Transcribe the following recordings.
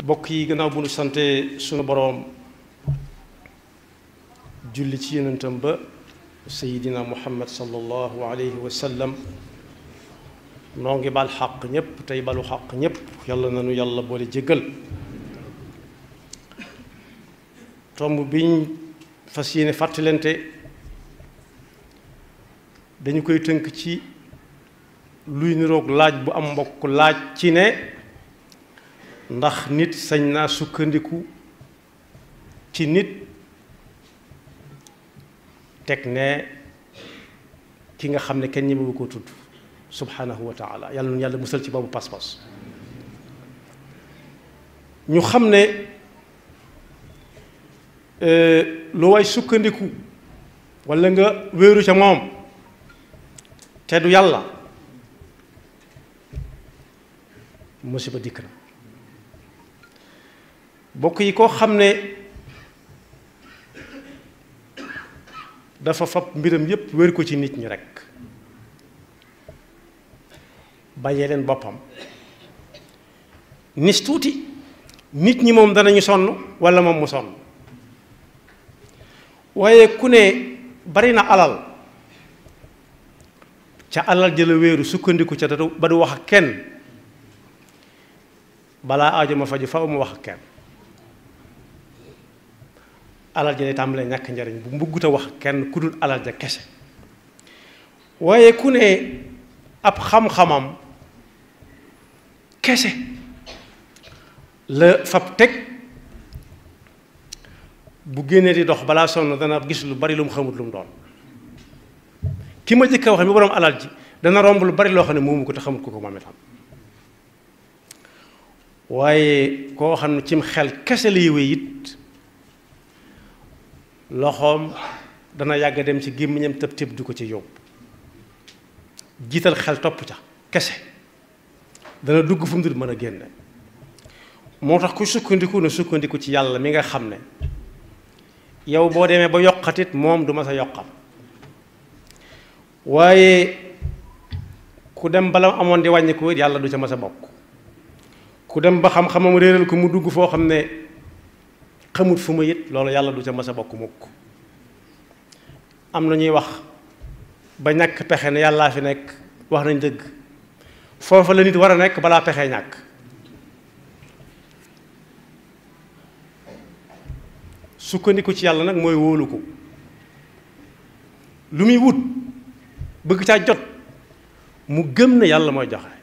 bokk yi gannaaw bu nu sante sunu boroom julli ci yonentam ba sayidina muhammad sallallahu alayhi wa sallam noo ngi bal xaq ñépp tey balu xaq ñépp yàlla nanu yàlla boole jéggal tomb biñ fas yéene fàttalante dañu koy tënk ci luy niroog laaj bu am mbokk laaj ci ne ndax nit sañ naa sukkandiku ci nit teg ne ki nga xam ne kenn ñemewu ko tudd subhanahu wa taala yàlla nu yàlla musal ci boobu pas-pas ñu xam ne lu way sukkandiku walla nga wéeru ca moom te du yàlla musiba dikk na bokk yi koo xam ne dafa fab mbiram yépp wér ko ci nit ñi rekk bàyyee leen boppam nis tuuti nit ñi moom danañu sonn walla moom mu sonn waaye ku ne bari na alal ca alal jëla wéeru sukkandiku ca datu ba du wax ak kenn balaa aajo ma faju faw mu wax ak kenn alal ja day tàmbalee ñàkk njariñ bu mbuggut a wax kenn ku dul alal ja kese waaye ku ne ab xam-xamam kese la fab teg bu génnee di dox balaa sonn dana gis lu bari lu mu xamut lu mu doon ki ma jëkk a wax mi boroom alal ji dana romb lu bari loo xam ne moomu ko te xamut ko ko moom itam waaye koo xam ne cim xel kese la yëwee it loxoom dana yàgg dem ci gémmiñam tëb tëb du ko ci yóbbu jiital xel topp ca kese dana dugg fu mu dul mën a génne moo tax ku sukkandiku na sukkandiku ci yàlla mi nga xam ne yow boo demee ba yokkatit moom du ma sa yokkal waaye ku dem bala amoon di wàññi ko yàlla du ca ma sa bokk ku dem ba xam-xamam réeral ko mu dugg foo xam ne xamut fu ma it loolu yàlla du ca mas a bokk mukk am na ñuy wax ba ñàkk pexe ne yàllaa fi nekk wax nañ dëgg foofa la nit war a nekk balaa pexe ñàkk sukkandiku ci yàlla nag mooy wóolu ko lu muy wut bëgg caa jot mu gëm ne yàlla mooy joxe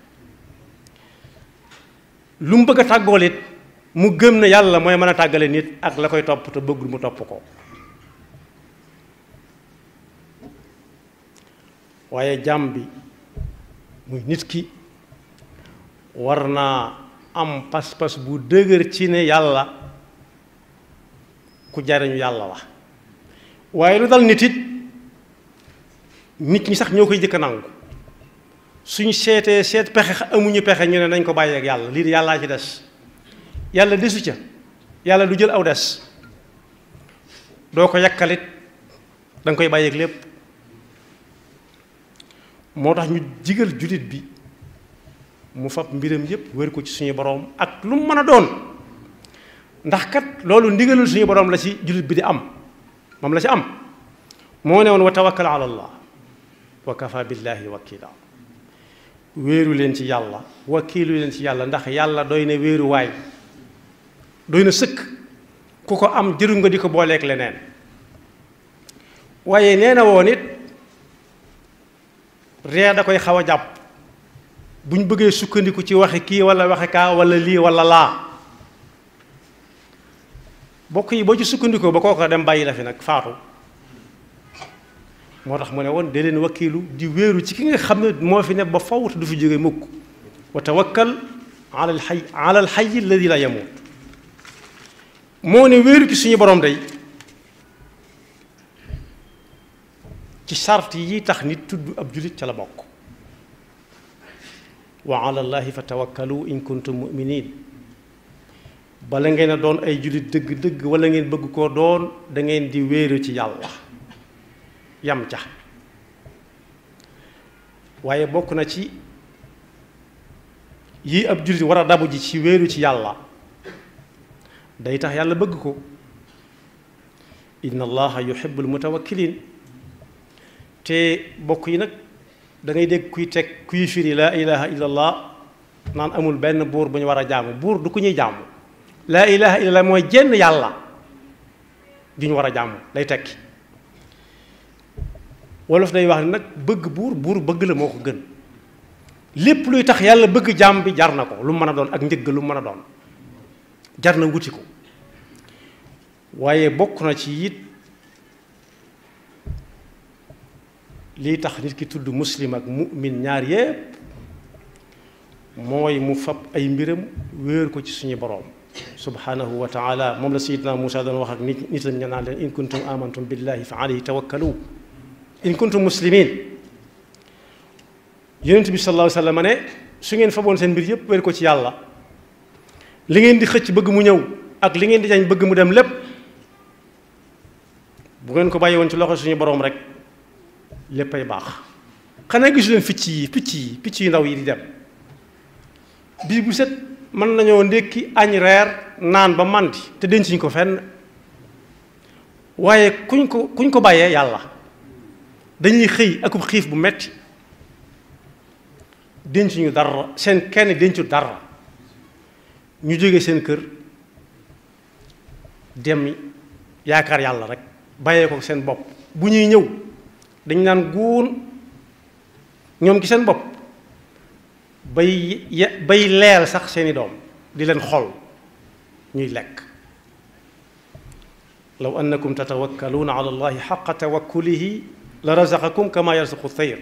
lu mu bëgg a tàggool it mu gëm ne yàlla mooy mën a tàggale nit ak la koy topp te bëggul mu topp ko waaye jàmm bi muy nit ki war naa am pas-pas bu dëgër ci ne yàlla ku jariñu yàlla la waaye lu dal nit it nit ñi sax ñoo koy jëkk nangu suñ seetee seet pexe amuñu pexe ñu ne nañ ko bàyyeek yàlla lii de yàllaa ci des yàlla desu ca yàlla du jël aw des doo ko yàkkalit da nga koy bàyyeeg lépp moo tax ñu jigal jullit bi mu fab mbiram yépp wér ko ci suñu boroom ak lu mu mën a doon ndax kat loolu ndigalul suñu boroom la ci jullit bi di am moom la ci am moo ne woon wa tawakkal ala allah wa kafa billahi wakila wéeru leen ci yàlla wakiilu leen ci yàlla ndax yàlla doy na wéeruwaay doy na sëkk ku ko am jëru nga di ko booleeg leneen waaye nee na woon it ree da koy xaw a jàpp bu ñu bëggee sukkandiku ci waxe kii wala waxe kaa wala lii wala laa bokk yi boo ci sukkandikoo ba kooko dem bàyyi la fi nag faatu moo tax mu ne woon de leen wakiilu di wéeru ci ki nga xam ne moo fi ne ba faw te du fi jóge mukk wa tawakkal ala al xay ala al xay alladi la yamut moo ne wéeru ci suñu borom day ci sart yi tax nit tudd ab julit ca la bokk wa ala llahi fa tawakkalu in kuntum muminin bala ngeen a doon ay julit dëgg-dëgg wala ngeen bëgg koo doon da ngeen di wéeru ci yàlla yam ca waaye bokk na ci yi ab jullit war a dabu ji ci wéeru ci yàlla day tax yàlla bëgg ko inna allaha yuhibbul mutawakkilin te bokk yi nag da ngay dégg kuy teg kuy firi laa ilaha illallah naan amul benn buur bu ñu war a jaamu buur du ku ñuy jaamu laa ilaha illallah mooy jenn yàlla ju ñu war a jaamu day tekki wolof day wax ne nag bëgg buur buur bëgg la moo ko gën lépp luy tax yàlla bëgg jaam bi jar na ko lu mën a doon ak njëgg lu mën a doon jar na wuti ko waaye bokk na ci it lii tax nit ki tudd muslim ak mu'min ñaar yépp mooy mu fab ay mbiram wéer ko ci suñu boroom subhanahu wa taala moom la sayidna Muusa doon wax ak nit nitam ña naan leen in kuntum amantum billahi fa alayhi tawakkalu in kuntum muslimin yonent bi sallallahu alayhi wa sallam ne su ngeen faboon seen mbir yépp wéer ko ci yàlla li ngeen di xëcc bëgg mu ñëw ak li ngeen di jañ bëgg mu dem lépp bu ngeen ko bàyyi woon ci loxo suñu boroom rek léppay baax xanaa gisu leen picc yi picc yi picc yu ndaw yi di dem bii bu set mën nañoo ndékki añ reer naan ba màndi te dencuñ ko fenn waaye kuñ ko kuñ ko bàyyee yàlla dañuy xëy akub xiif bu metti dencuñu dara seen kenn dencu dara ñu jóge seen kër dem yaakaar yàlla rek bàyyee ko seen bopp bu ñuy ñëw dañ naan guun ñoom ci seen bopp bay bay leel sax seeni doom di leen xol ñuy lekk law annakum tatawakkaluuna ala allahi xaqa tawakkulihi la razaqakum kama yarzuqu tayr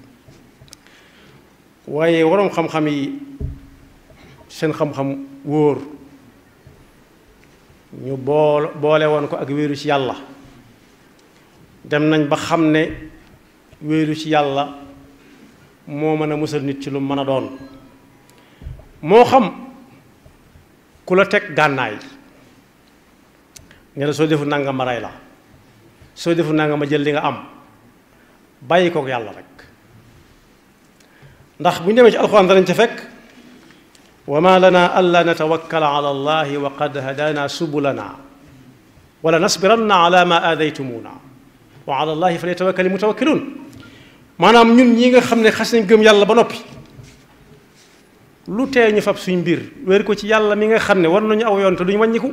waaye waroom xam-xam yi seen xam-xam wóor ñu bool boole woon ko ak wéeru ci yàlla dem nañ ba xam ne wéeru ci yàlla moo mën a musal nit ci lu mën a doon moo xam ku la teg gànnaay ne la soo defu nanga ma rey la soo defu nanga ma jël li nga am bàyyi kook yàlla rek ndax bu ñu demee ci alxuraan danañ ca fekk wa ma lana alla natawakkala ala allahi wa qad hadana subulana wala nasbiranna ala ma aadaytumuna wa ala allahi falyatawakkali mutawakkilun maanaam ñun ñi nga xam ne xas nañ gëm yàlla ba noppi lu tee ñu fab suñ mbir wéer ko ci yàlla mi nga xam ne war nañu aw yoon te duñu wàññiku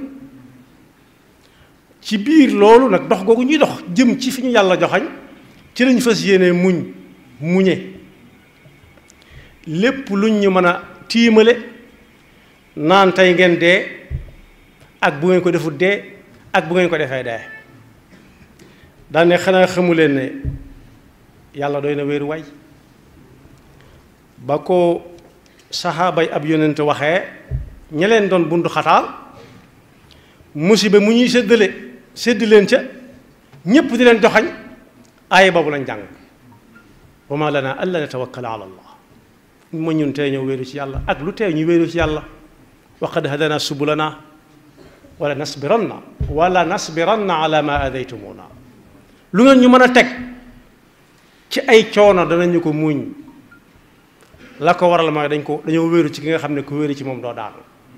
ci biir loolu nag dox googu ñuy dox jëm ci fi ñu yàlla joxañ ci lañ fas yéene muñ muñe lépp luñ ñu mën a tiimale naan tey ngeen dee ak bu ngeen ko defut dee ak bu ngeen ko defee dee daane xanaa xamu leen ne yàlla doy na wéeru waay ba ko saxaabay ab yonent waxee ña leen doon bundu xataal musiba mu ñuy séddale sédd leen ca ñépp di leen joxañ aaya boobu lañ jàng wa ma lana alla natawakkala ala allah ma ñun tey ñëw wéeru ci yàlla ak lu tey ñu wéeru ci yàlla wa qad hadana subulana wala nasbiranna wala nasbiranna ala ma adaytumuna lu ngeen ñu mën a teg ci ay coono danañu ko muñ la ko waral mooy dañ ko dañoo wéeru ci ki nga xam ne ku wéeru ci moom doo daanu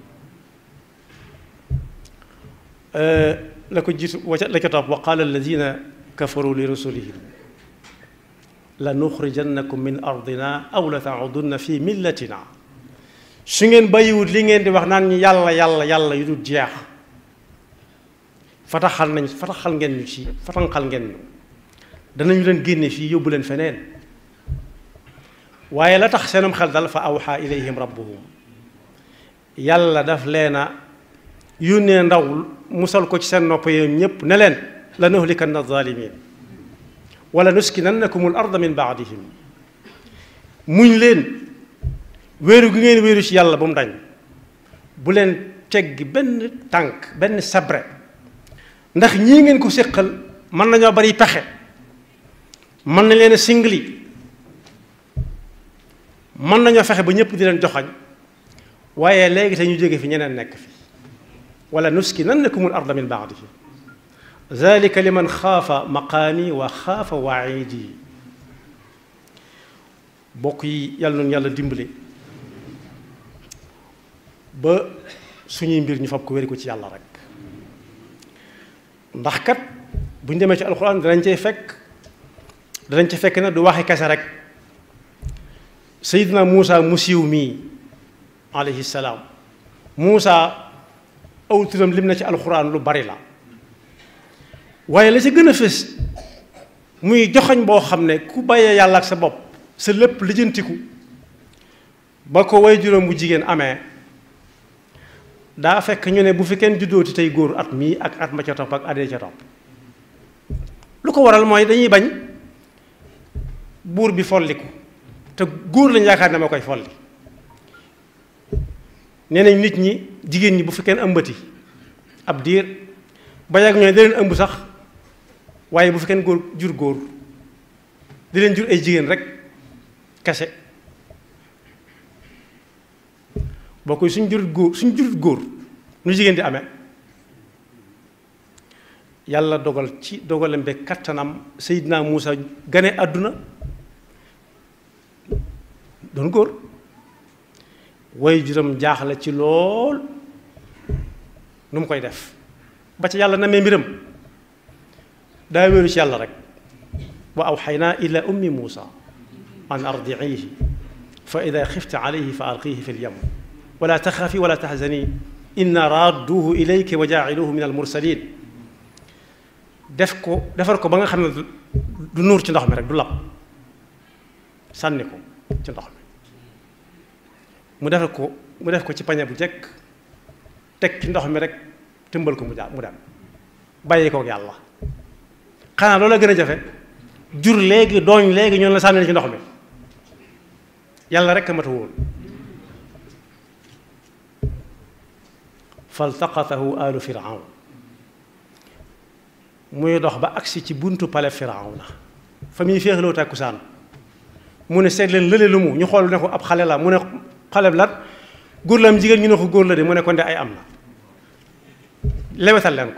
la ko jiitu waca la ca topp wa qaala alladina kafaru li rusulihim la nuxrijannakum min ardina aw la taudunna fi millatina su ngeen bàyyiwut li ngeen di wax naan ñu yàlla yàlla yàlla yu dul jeex fataxal nañ fataxal ngeen ñu ci fatanxal ngeen ñu danañu leen génne fii yóbbu leen feneen waaye la tax seenum xel dal fa awxa ilayhim rabbuhum yàlla daf leen a yónnee ndaw musal ko ci seen nopp yéen ñépp ne leen la nuhlikanna zalimin wala nuskinannakum al arda min baadihim muñ leen wéeru gi ngeen wéeru ci yàlla ba mu dañ bu leen teggi benn tànk benn sabre ndax ñii ngeen ko séqal mën nañoo bari pexe mën nañ leen a singli mën nañoo fexe ba ñëpp di leen joxañ waaye léegi te ñu jóge fi ñeneen nekk fi wala nuskinannakum al arda min baadihim zalika liman xaafa maqaami wa xaafa waidi bokk yi yàlla noonu yàlla dimbale ba suñuy mbir ñu fab ko wéri ko ci yàlla rek ndax kat bu ñu demee ci alxuraan danañ cay fekk danañ ci fekk ne du waxi kese rek Seydina Muusa mu siiw mii alayhi salaam Muusa aw turam lim na ci alxuraan lu bari la waaye la ci gën a fës muy joxañ boo xam ne ku bàyyee yàlla ak sa bopp sa lépp lijjantiku ba ko way juróom bu jigéen amee daa fekk ñu ne bu fi kenn juddooti tey góor at mii ak at ma ca topp ak adee ca topp lu ko waral mooy dañuy bañ buur bi folliku te góor lañ yaakaar ne ma koy folli nee nañ nit ñi jigéen ñi bu fi kenn ëmbati ab diir ba yàgg ñooy da leen ëmb sax waaye bu fi kenn góor jur góor di leen jur ay jigéen rek kese boo koy suñ jurut góor suñ jurut góor nu jigéen di amee yàlla dogal ci dogalam be kattanam Seydina Muusa gane àdduna doon góor way juram jaaxle ci lool nu mu koy def ba ca yàlla namee mbiram daa wéeru ci yàlla rek wa awxaynaa ila ummi Muusa an ardiihi fa ida xifti alayhi fa alqihi fi lyam wala taxaafi wala taxzani inna raadduuhu ilayki wa jaaciluuhu min almursalin def ko defar ko ba nga xam ne du nuur ci ndox mi rek du lab sànni ko ci ndox mi mu defar ko mu def ko ci pañe bu jekk teg ci ndox mi rek tëmbal ko mu jaa mu dem bàyyi kook yàlla xanaa loolu la gën a jafe jur léegi dooñ léegi ñoon la sànni ci ndox mi yàlla rek a mat a wóor faltaqatahu alu firawn muy dox ba agsi ci buntu pale firawn la fa muy féexloo tàkkusaan mu ne seet leen lële lu mu ñu xool ne ko ab xale la mu ne xale bi la góor la am jigéen ñu ne ko góor la de mu ne ko nde ay am na lewetal leen ko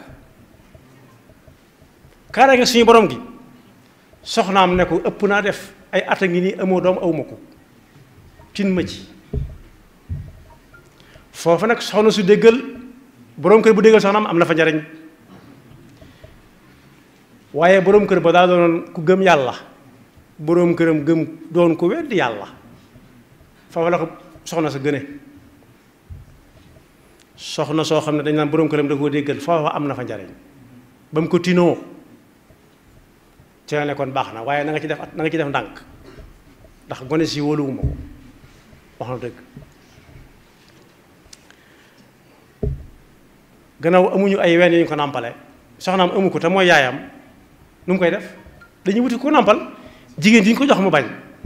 kaara nga suñu borom gi soxnaam ne ko ëpp naa def ay at a ngi nii amoo doom awma ko tin ma ci foofu nag soxna su déggal boroom kër bu déggal soxnaam am na fa njariñ waaye boroom kër ba daa doonoon ku gëm yàlla boroom këram gëm doon ku weddi yàlla foofu la ko soxna sa gëne soxna soo xam ne dañ naan boroom këram da koo déggal foofa am na fa njariñ ba mu ko tinoo ci la nekkoon baax na waaye na nga ci def na nga ci def ndànk ndax gone si wóoluwuma ko wax na dëgg gannaaw amuñu ay ween yu ñu ko nàmpale soxnaam amu ko te mooy yaayam nu mu koy def dañuy wuti ko nàmpal jigéen di ñu ko jox mu bañ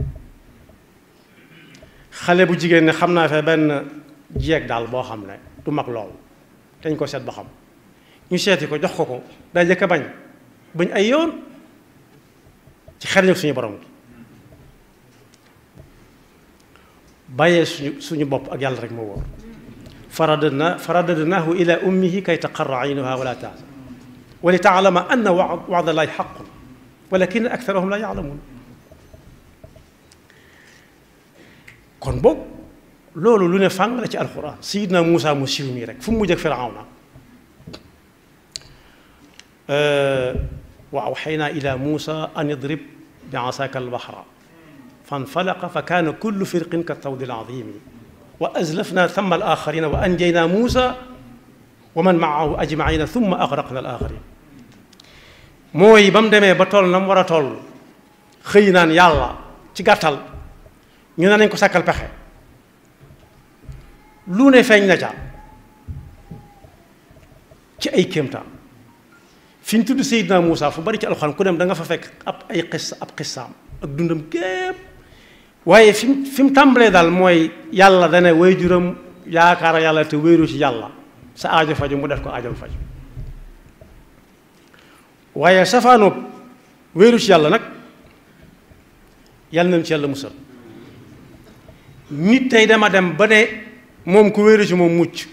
xale bu jigéen ne xam naa fe benn jeeg daal boo xam ne du mag lool dañ ko seet ba xam ñu seeti ko jox ko ko daa jëkk a bañ bañ ay yoon ci xel suñu borom gi bàyyee suñu suñu bopp ak yàlla rek moo wóor faradna faradadnaahu ila ummihi kay taqarra aynuha wala tahzan wa li taalama anna wa'da llahi haqqun walakin aktharahum la ya'lamun kon boog loolu lu ne fàng la ci alquran sayidna Muusa mu siiw mii rek fu mu mujj ak Firawna wa awxaynaa ila Muusa an idrib bi asaaka albahra fanfalaqa fa kaana kullu firqin ka tawdi alazimi wa azlafna thamma alaxarina wa anjaynaa Muusa wa man maahu ajmaina thumma agraqna alaxarin mooy ba mu demee ba toll na mu war a toll xëy naan yàlla ci gàttal ñu ne nañ ko sàkkal pexe lu ne feeñ na ca ci ay kéemtaan fi ñu tudd Seydina Muusa fu bari ci alxuraan ku dem da nga fa fekk ab ay xis ab xissaam ak dundam gépp waaye fi mu fi mu tàmbalee daal mooy yàlla dana way juram yaakaar yàlla te wéeru ci yàlla sa aajo faju mu def ko aajo faju waaye safaanoob wéeru ci yàlla nag yàlla nañ ci yàlla musal nit tey dama dem ba ne moom ku wéeru ci moom mucc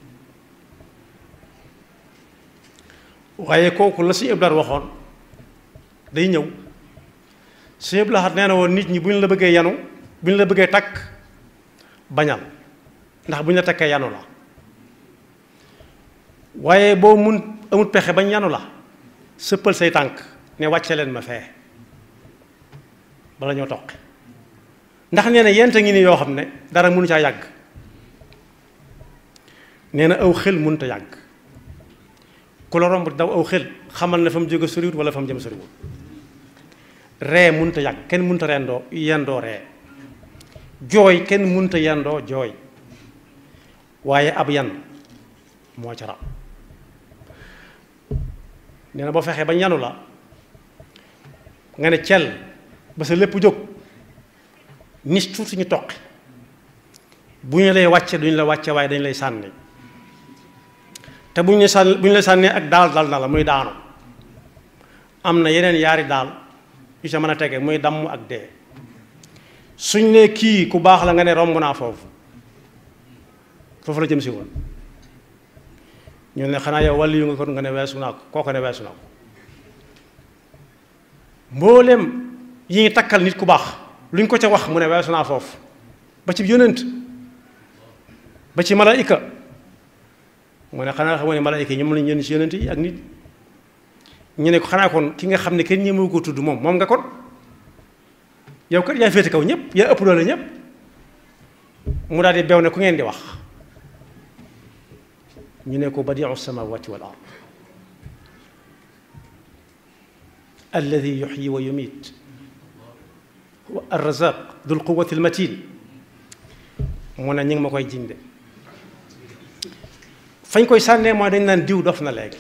waaye kooku la si Iblaat waxoon day ñëw si Iblaat nee na woon nit ñi bu ñu la bëggee yanu bu ñu la bëggee takk bañal ndax bu ñu la takkee yanu la waaye boo mun amut pexe bañ yanu la sëppal say tànk ne wàcce leen ma fee bala ñoo toqi ndax nee na yenta ngi ni yoo xam ne dara mënu caa yàgg nee na aw xel mënut a yàgg ku la romb daw aw xel xamal ne fa mu jóge soriwut wala fa mu jëm soriwut ree mënut a yàgg kenn mënut a rendoo yendoo ree jooy kenn mënut a yendoo jooy waaye ab yan moo ca raw nee na boo fexee ba yanu la nga ne cel ba sa lépp jóg nis tuuti ñu toqi bu ñu lay wàcce duñu la wàcce waaye dañu lay sànni te bu ñu sànni bu ñu lay sànnee ak daal dal na la muy daanu am na yeneen yaari daal yu sa mën a tege muy damm ak dee suñ ne kii ku baax la nga ne romb naa foofu foofu la jëm si woon ñu ne xanaa yow wàllu yu nga kon nga ne weesu naa ko kooko ne weesu naa ko mboolem yi ngi takkal nit ku baax lu ñu ko ca wax mu ne weesu naa foofu ba ci yónent ba ci malaayika mu ne xanaa xam ne malaayika yi ñoom lañu yónni ci yónent yi ak nit ñu ne ko xanaa kon ki nga xam ne kenn ñemewu ko tudd moom moom nga kon yow kat yaa féete kaw ñëpp yaa ëpp doole ñëpp mu daal di bew ne ku ngeen di wax ñu ne ko badiu samawati wal ard alladi yuxyi wa yumiit wa arrazaq dul quwati almatin mu ne ñu ngi ma koy jinde fañ koy sànnee mooy dañ naan diw dof na léegi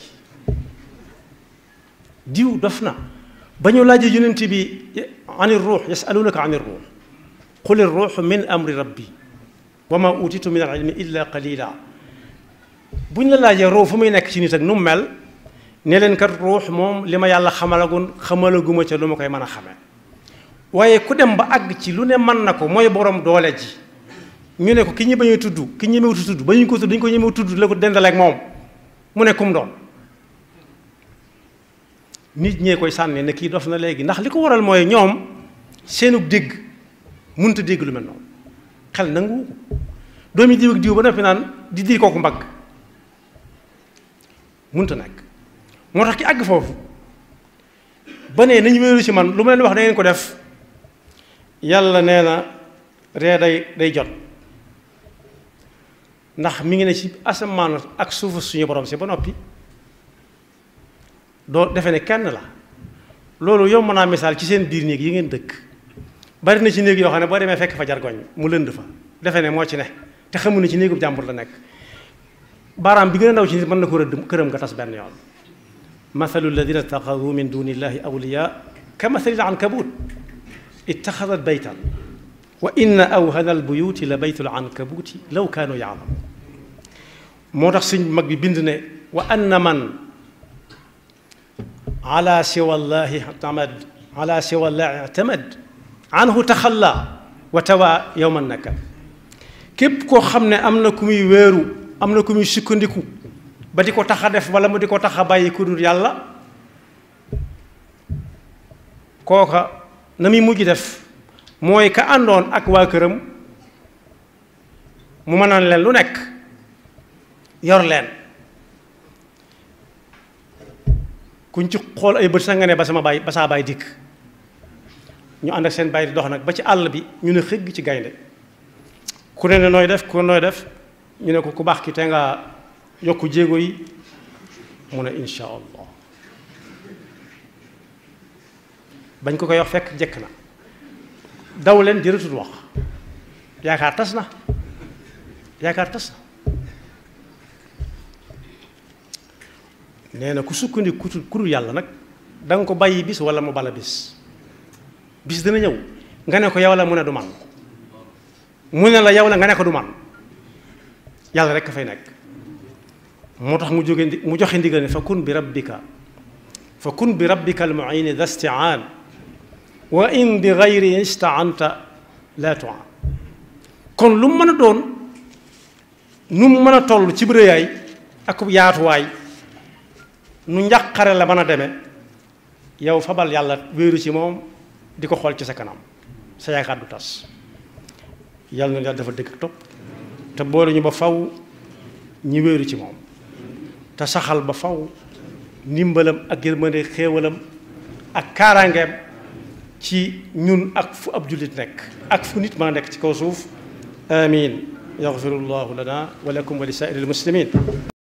diw dof na ba ñu laajee yonent bi an ruux yasalunaka an ruux qul ruuxu min amri rabbi wa ma utitu min al ilmi illa qalila bu ñu la laajee ruux fu muy nekk ci nit ak nu mu mel ne leen kat ruux moom li ma yàlla xamalagun xamalaguma ca lu ma koy mën a xamee waaye ku dem ba àgg ci lu ne mën na ko mooy borom doole ji ñu ne ko ki ñi bañuy tudd ki ñemewutu tudd ba ñu ko tudd dañu ko ñemewu tudd la ko dendaleeg moom mu ne kum doon nit ñee koy sànni ne kii dof na léegi ndax li ko waral mooy ñoom seenu dégg mënut a dégg lu mel noonu xel nangu ko doomi diw ak diw ba noppi naan di di kooku mbagg mënut a nekk moo tax ki àgg foofu ba ne nañu wéeru ci man lu ma leen wax da ngeen ko def yàlla nee na ree day day jot ndax mi ngi ne ci asamaan ak suufu suñu borom si ba noppi doo defe ne kenn la loolu yomb naa misaal ci seen biir néeg yi ngeen dëkk bari na ci néeg yoo xam ne boo demee fekk fa jargoñ mu lënd fa defe ne moo ci ne te xamu ne ci néegub jàmbur la nekk baaraam bi gën a ndaw ci nit mën na ko rëdd këram nga tas benn yoon mathalu alladina ittaxadu min duni illahi awliya ka mathali ankabut ittaxadat baytan wa inna awhana albuyuti la baytul ankabuti law kaanu yaalamu moo tax suñ mag bi bind ne wa anna man ala siwa llahi tamad ala siwa llahi tamad anhu taxalla wa tawa yowma naka képp koo xam ne am na ku muy wéeru am na ku muy sukkandiku ba di ko tax a def wala mu di ko tax a bàyyi ku dul yàlla kooka na muy mujj def mooy ka àndoon ak waa këram mu mënaan leen lu nekk yor leen kuñ ci xool ay bët sax nga ne ba sama baay ba saa baay dikk ñu ànd ak seen baay di dox nag ba ci àll bi ñu ne xëgg ci gaynde ku ne ne nooy def ku ne nooy def ñu ne ko ku baax ki te nga yokku jéego yi mu ne insha allah bañ ko koy wax fekk jekk na daw leen jërëtut wax yaakaar tas na yaakaar tas na nee na ku sukkandiku ku dul yàlla nag da nga ko bàyyi bis wala mu bala bis bis dana ñëw nga ne ko yow la mu ne du man mu ne la yow la nga ne ko du man yàlla rek ka fay nekk moo tax mu jóge mu joxe ndigal ne fa kun bi rabbika fa kun bi rabbika al muini da stiaan wa in bi gayri istaanta la tuan kon lu mu mën a doon nu mu mën a toll ci bërëyaay ak yaatuwaay nu njàqare la mën a demee yow fabal yàlla wéeru ci moom di ko xool ci sa kanam sa yaakaar du tas yàlla na yàlla dafa dëgg ak topp te boole ñu ba faw ñi wéeru ci moom te saxal ba faw ndimbalam ak yërmande xéewalam ak kaaraangeem ci ñun ak fu ab jullit nekk ak fu nit maa nekk ci kaw suuf amin yaxfirullahu lana wa lakum wa li saa'iril muslimin